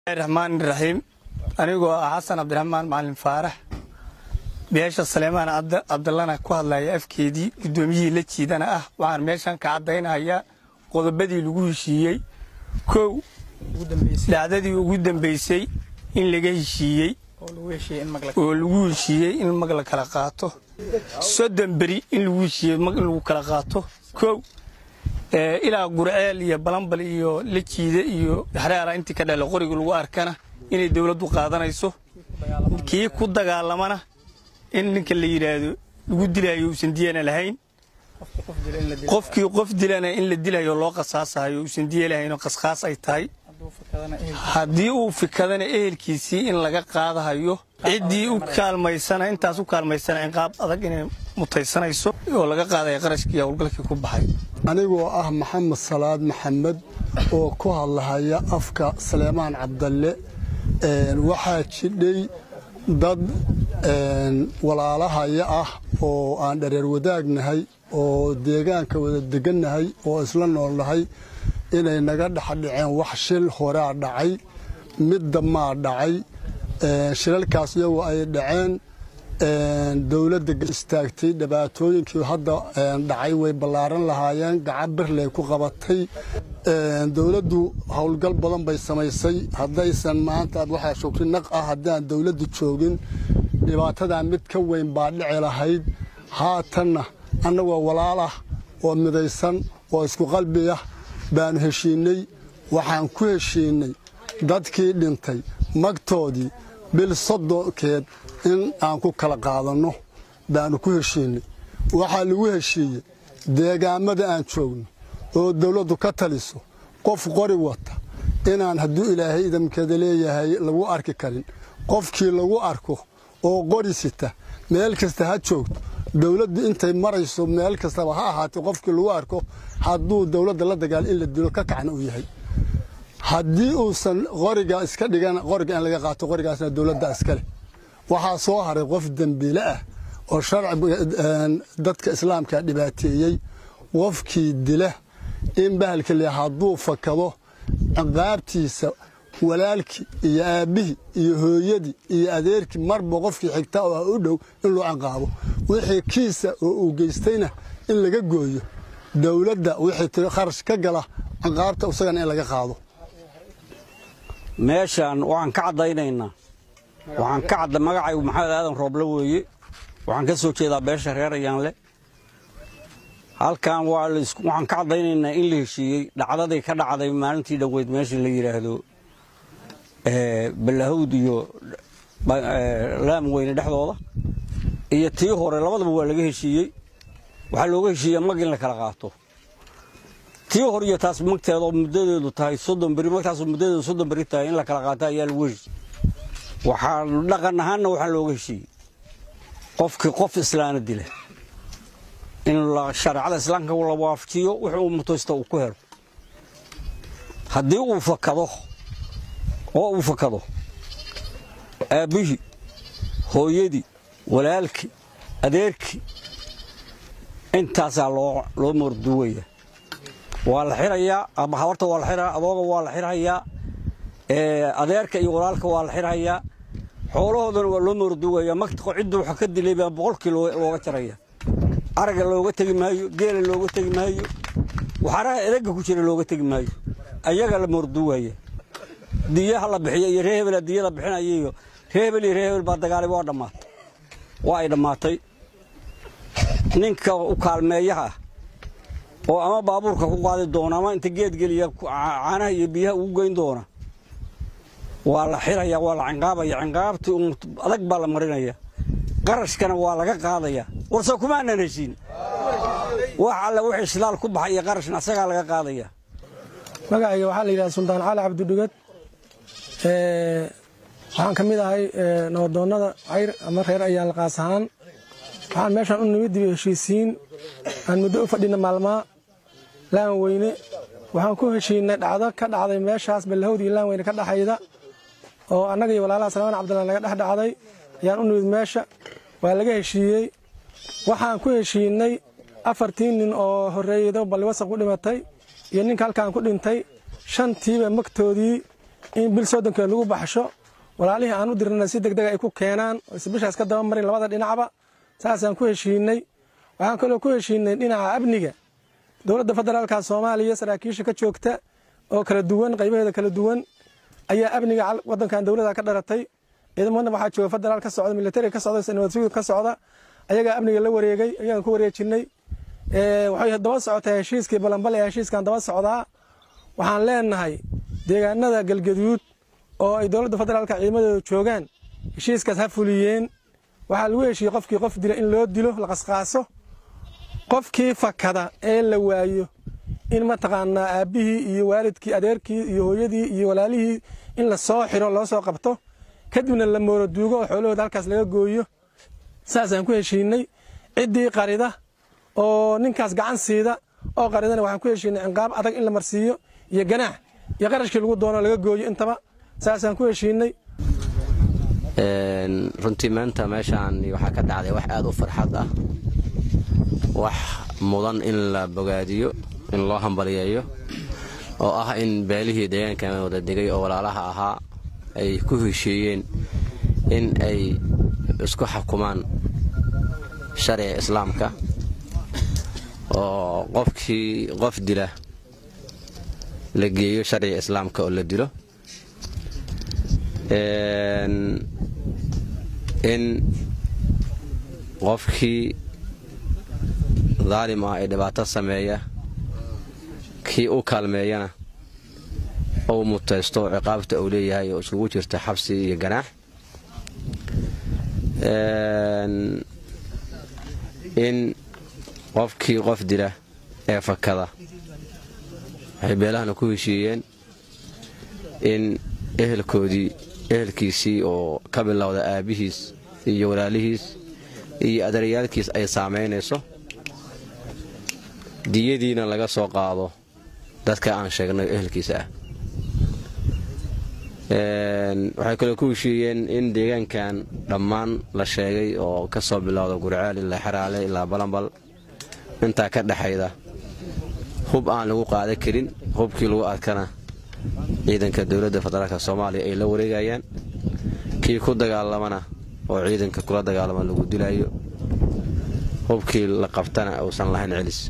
raxmaan raxiim anigoo ah xasan cabdiraxmaan macalin faarax beesha saleemaan cabdallana ku hadlaya afkeedii guddoomiyihii la jiidana ah waxaan meeshan ka caddaynayaa qodobadii lagu heshiiyey kow dhacdadii ugu dambaysay in laga heshiiyey oo lagu heshiiyey in mag la kala qaato soddon beri in lagu heshiiyey mag in lagu kala qaato kow ilaa gurceel iyo balambal iyo la jiida iyo xreera intii ka dhale qoriga lagu arkana inay dowladdu qaadanayso kii ku dagaalamana in ninka la yidhaahdo lagu dilayo uusan diyana lahayn qofkii qof dilana in la dilayo loo qasaasayo uusan diya lahaynoo qasqaas ay tahay haddii uu fikadana ehelkiisii in laga qaadahayo ciddii u kaalmaysana intaas u kaalmaysana ciqaab adag inay mutaysanayso oo laga qaadaya qarashkii howlgalkii ku baxay anigoo ah maxamed salaad maxamed oo ku hadlahaya afka saleemaan cabdalle waxaa jidhay dad walaalahaya ah oo aan dhareer wadaagnahay oo deegaanka wada degannahay oo isla noolnahay inay naga dhexdhaceen wax shil horaa dhacay midda maa dhacay shilalkaas iyagoo ay dhaceen dowladda istaagtay dhibaatooyinkii hadda dhacay way ballaaran lahaayeen gacan birley ku qabatay dowladdu howlgal badan bay samaysay haddaysan maanta waxaa shugri naq ah haddaan dowladdu joogin dhibaatadaa mid ka weyn baa dhici lahayd haatanna annagoo walaal ah oo midaysan oo isku qalbi ah baanu heshiinnay waxaan ku heshiinnay dadkii dhintay magtoodii bil soddonkeed in aan ku kala qaadanno baanu ku heshiinnay waxaa lagu heshiiyey deegaammada aan joogno oo dawladdu ka taliso qof qori wata inaan hadduu ilaahay idamkeeda leeyahay lagu arki karin qofkii lagu arko oo qori sita meel kasta ha joogto dawladdu intay marayso meel kastaba ha ahaatee qofkii lagu arko hadduu dawladda la dagaal in la dilo ka kacna uu yahay haddii uusan qoriga iska dhigan qoriga in laga qaato qorigaasna dawladda iskale waxaa soo haray qof dembiile ah oo sharci dadka islaamka dhibaateeyey qofkii dila in bahalka le hadduu fakado ciqaabtiisa walaalkii iyo aabbihii iyo hooyadii iyo adeerkii marba qofkii xigta oo u dhow in loo ciqaabo wixii kiisa oo uu geystayna in laga gooyo dawladda wixii tiri kharash ka gala ciqaabta isagana in laga qaado meeshaan waxaan ka caddaynaynaa waxaan ka cadda magacaygu maxamed aadan rooble weeye waxaan ka soo jeedaa beesha reer ayaanle halkan waxaan ka caddaynaynaa in la heshiiyey dhacdadii ka dhacday maalintii dhoweyd meesha la yidhaahdo balahawd iyo laam weyne dhexdooda iyo tii hore labadaba waa laga heshiiyey waxaa looga heshiiya mag in la kala qaato tii hore iyo taas magteedoo muddadeedu tahay soddon beri magtaasoo muddadeedu soddon beri tahay in la kala qaato ayaa lagu heshiiyey waxaa dhaqan ahaanna waxaa looga heshiiyey qofkii qof islaana dila in shareecada islaamka la waafajiyo wuxuu uu mutaysta uu ku helo haddii uu fakado oo uu fakado aabbihii hooyadii walaalkii adeerkii intaasaa loo moorduwaya waa la xirayaa ama habarta waa la xirayaa adooga waa la xirhayaa adeerka iyo walaalka waa la xirhayaa xoolahoodana waa loo moorduwaya magta cidda waxa ka dilay baa boqolkii looga jaraya araga looga tegi maayo geela looga tegi maayo waxaraha edagga ku jira looga tegi maayo ayaga la moorduwaya diyaha la bixiyo iyo ree hebela diyada bixinaya iyo ree hebel iyo ree hebel baa dagaalay waa dhammaatay waa ay dhammaatay ninka u kaalmeeyaha oo ama baabuurka ku qaadi doona ama inta geed geliya caanaha iyo biyaha ugu geyn doona waa la xiraya waa la cinqaabaya cinqaabtii adag baa la marinaya qarashkana waa laga qaadaya warse kumaanan heshiin wax alle wixii shilaal ku baxay iyo qarashna asagaa laga qaadaya magacayga waxaa la yidhaha suldaan cali cabdidhugad waxaan ka mid ahay nabadoonnada cayr ama reer ayaal qaas ahaan waxaan meeshaan u nimid dibi heshiisiin aan muddo u fadhina maalmaa laan weyne waxaan ku heshiinay dhacdo ka dhacday meeshaas ballahowd iyo laan weyne ka dhaxayda oo annaga iyo walaalaha salmaan cabdillah naga dhex dhacday ayaan u nimid meesha waa laga heshiiyey waxaan ku heshiinay afartii nin oo horreeyado balliwasaq ku dhimatay iyo ninka halkaan ku dhintay shantiiba magtoodii in bil soddonka lagu baxsho walaalihii aan u dirnana si degdega ay ku keenaan oyse bishaas ka daba marin labada dhinacba saasaan ku heshiinay waxaan kaloo ku heshiinay dhinaca amniga dowladda federaalka soomaaliya saraakiisha ka joogta oo kala duwan qaybaheeda kala duwan ayaa amniga wadankan dowlada ka dharatay ciidamada waxaa jooga federaal ka socda militari ka socda nabadsuud ka socda ayagaa amniga la wareegay ayagaan ku wareejinay waxay daba socotaa heshiiskii balanbal ee heshiiskan daba socdaa waxaan leenahay deegaanada galgaduud oo ay dowladda federaalka ciidamadooda joogaan heshiiskaas ha fuliyeen waxaa lagu heshiiyey qofkii qof dila in loo dilo la qasqaaso qofkii fakada ee la waayo in mataqaanaa aabbihii iyo waalidkii adeerkii iyo hooyadii iyo walaalihii in la soo xiro loo soo qabto kadibna la mooro duugo oo xoolahooda halkaas laga gooyo saasaan ku heshiinay ciddii qarida oo ninkaas gacan siida oo qaridana waxaan ku heshiinay cinqaab adag in la marsiiyo iyo ganaax iyo qarashkii lagu doono laga gooyo intaba saasaan ku heshiinay runtii maanta meeshaan waxaa ka dhacday wax aad u farxad ah wax mudan in la bogaadiyo in loo hambaliyeeyo oo ah in beelihii deegaankan wada degay oo walaalaha ahaa ay ku heshiiyeen in ay isku xukumaan sharciga islaamka oo qofkii qof dila la geeyo sharciga islaamka oo la dilo in qofkii daalim ah ee dhibaato sameeya kii u kaalmeeyana uu mutaysto ciqaabta uu leeyahay oo iskugu jirta xabsi iyo ganaax in qofkii qof dila ee fakada waxay beelahana ku heshiiyeen in ehelkoodii ehelkiisii oo ka bilowda aabbihiis iyo walaalihiis iyo adeeryaalkiis ay saamaynayso diyadiina laga soo qaado dadka aan sheegnay ehelkiisa ah waxay kaloo ku heshiiyeen in deegaankan dhammaan la sheegay oo ka soo bilowda gurceel ilaa xeraale ilaa balanbal intaa ka dhexayda hub aan lagu qaadan karin hubkii lagu arkana ciidanka dowladda federaalk soomaaliya ay la wareegayaan kii ku dagaalamana oo ciidanka kula dagaalama lagu dilayo hubkii la qabtana uusan lahayn celis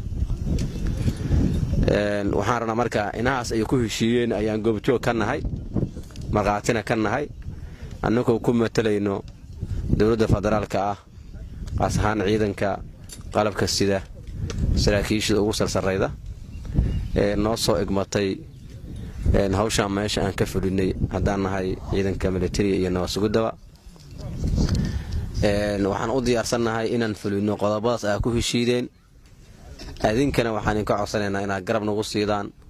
waxaan rabnaa marka inahaas ay ku heshiiyeen ayaan goobjoog ka nahay markhaatina ka nahay annagoo ku matalayno dowladda federaalka ah qaas ahaan ciidanka qalabka sida saraakiishada ugu sarsarayda ee noo soo igmatay hawshaan meesha aan ka fulinay haddaan nahay ciidanka militariga iyo nabadsuguddaba waxaan u diyaarsannahay inaan fulino qodobadaas aa ku heshiideen adinkana waxaan idinka codsanaynaa inaad garab nagu siidaan